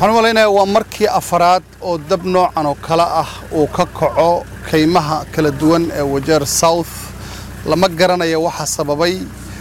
waxaan u malaynayaa waa markii afaraad oo dab noocan oo kale ah uu ka kaco kaymaha kala duwan ee wajeer south lama garanayo waxa sababay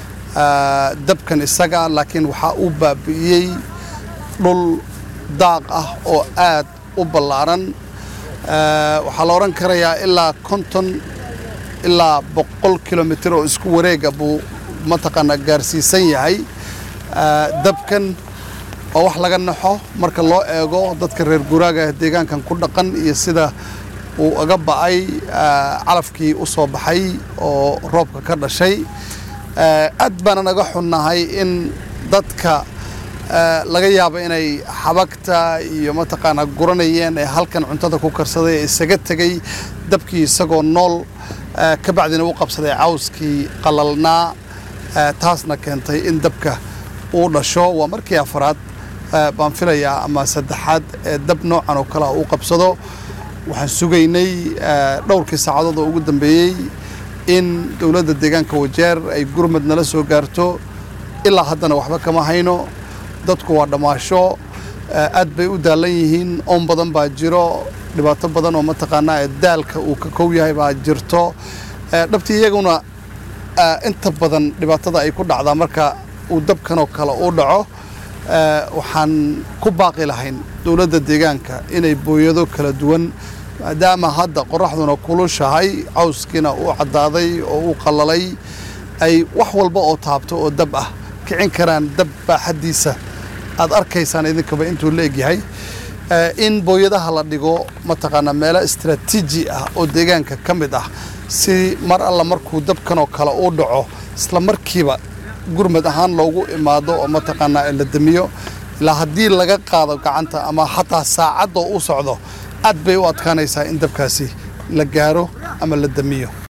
dabkan isaga laakiin waxaa uu baabi'iyey dhul daaq ah oo aad u ballaaran waxaa la odhan karayaa ilaa konton ilaa boqol kilomitir oo isku wareega buu mataqaanaa gaarsiisan yahay dabkan oo wax laga naxo marka loo eego dadka reer guraaga deegaankan ku dhaqan iyo sida uu aga ba'ay calafkii u soo baxay oo roobka ka dhashay aad baana naga xunnahay in dadka laga yaabo inay xabagta iyo mataqaanaa guranayeen ee halkan cuntada ku karsaday ee isaga tegey dabkii isagoo nool ka bacdina u qabsaday cawskii qalalnaa taasna keentay in dabka uu dhasho waa markii afraad baan filayaa ama saddexaad ee dab noocan oo kale uu qabsado waxaan sugaynay dhowrkii saacadood oo ugu dambeeyey in dowladda deegaanka wajeer ay gurmad nala soo gaarto ilaa haddana waxba kama hayno dadku waa dhammaasho aad bay u daalan yihiin oon badan baa jiro dhibaato badan oo mataqaanaa ee daalka uu ka kow yahay baa jirto dhabtii iyaguna inta badan dhibaatada ay ku dhacdaa marka uu dabkanoo kale uu dhaco waxaan ku baaqi lahayn dowladda deegaanka inay booyado kala duwan maadaama hadda qoraxduna kulushahay cawskiina uu caddaaday oo uu qallalay ay wax walba oo taabto oo dab ah kicin karaan dab baaxaddiisa aad arkaysaan idinkaba intuu la egyahay in booyadaha la dhigo mataqaanaa meelo istraatiiji ah oo deegaanka ka mid ah si mar alla markuu dabkanoo kale uu dhaco isla markiiba gurmad ahaan loogu imaado oo mataqaanaa la damiyo ilaa haddii laga qaado gacanta ama xataa saacadda u socdo aad bay u adkaanaysaa in dabkaasi la gaaro ama la damiyo